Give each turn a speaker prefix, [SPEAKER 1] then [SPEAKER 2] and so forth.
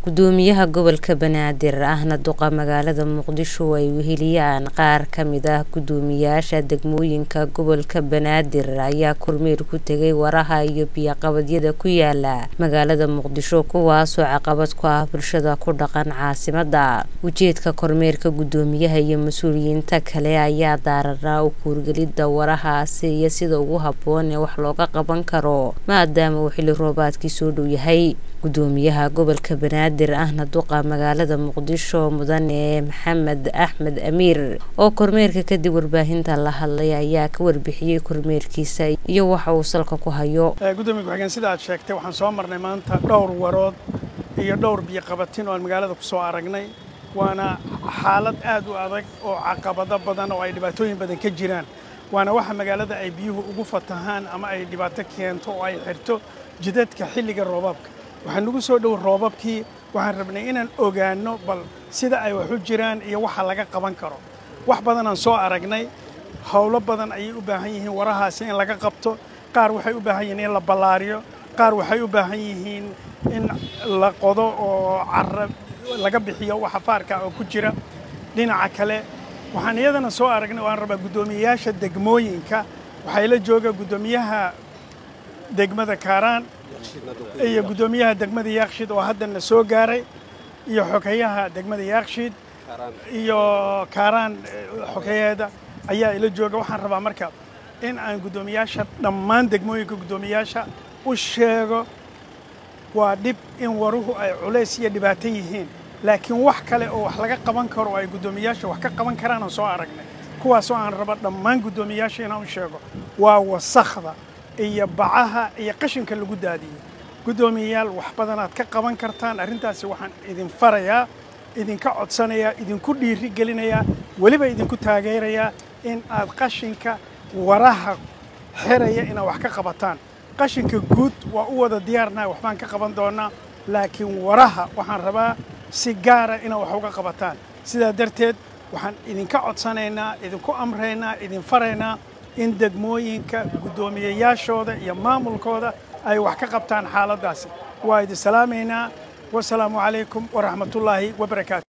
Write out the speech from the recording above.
[SPEAKER 1] gudoomiyaha gobolka banaadir ahna duqa magaalada muqdisho ay weheliyaan qaar kamid ah gudoomiyaasha degmooyinka gobolka banaadir ayaa kormeer ku tegay waraha iyo biyoqabadyada ku yaala magaalada muqdisho kuwaasoo caqabad ku ah bulshada ku dhaqan caasimada ujeedka kormeerka gudoomiyaha iyo mas-uuliyiinta kale ayaa daaranaa u kuurgelida warahaasi iyo sida ugu haboon ee wax looga qaban karo maadaama uu xili roobaadkii soo dhow yahay gudoomiyaha gobolka banaadir ahna duqa magaalada muqdisho mudane maxamed axmed amiir oo kormeerka kadib warbaahinta la hadlay ayaa ka warbixiyey kormeerkiisa iyo waxa uu salka ku hayo
[SPEAKER 2] gudoomiya ku-xigeen sida aad sheegtay waxaan soo marnay maanta dhowr warood iyo dhowr biyoqabatin oo aan magaalada ku soo aragnay waana xaalad aad u adag oo caqabado badan oo ay dhibaatooyin badan ka jiraan waana waxa magaalada ay biyuhu ugu fatahaan ama ay dhibaato keento oo ay xirto jidadka xilliga roobaabka waxaa nagu soo dhow roobabkii waxaan rabnay inaan ogaanno bal sida ay wax u jiraan iyo waxa laga qaban karo wax badanaan soo aragnay howlo badan ayay u baahan yihiin warahaasi in laga qabto qaar waxay u baahan yihiin in la ballaariyo qaar waxay u baahan yihiin in la qodo oo cara laga bixiyo waxa faarka oo ku jira dhinaca kale waxaan iyadana soo aragnay waan rabaa guddoomiyeyaasha degmooyinka waxaa la jooga guddoomiyaha degmada kaaraan iyo guddoomiyaha degmada yaakshid oo haddana soo gaaray iyo xogeyaha degmada yaakshid iyo kaaraan xogeyaheeda ayaa ila jooga waxaan rabaa marka in aan guddoomiyaasha dhammaan degmooyinka guddoomiyaasha u sheego waa dhib in waruhu ay culays iyo dhibaato yihiin laakiin wax kale oo wax laga qaban karo oo ay guddoomiyaasha wax ka qaban karaan aan soo aragnay kuwaasoo aan raba dhammaan guddoomiyaasha inaan u sheego waa wasakhda iyo bacaha iyo qashinka lagu daadiyey guddoomiyayaal wax badanaad ka qaban kartaan arrintaasi waxaan idin farayaa idinka codsanayaa idinku dhiiri gelinayaa weliba idinku taageerayaa in aad qashinka waraha xeraya inaad wax ka qabataan qashinka guud waa u wada diyaarnahay waxbaan ka qaban doonaa laakiin waraha waxaan rabaa si gaara inaad wax uga qabataan sidaa darteed waxaan idinka codsanaynaa idinku amraynaa idin faraynaa in degmooyinka guddoomiyeyaashooda iyo maamulkooda ay wax ka qabtaan xaaladdaasi waa idin salaamaynaa wasalaamu calaykum waraxmatullaahi wabarakaatu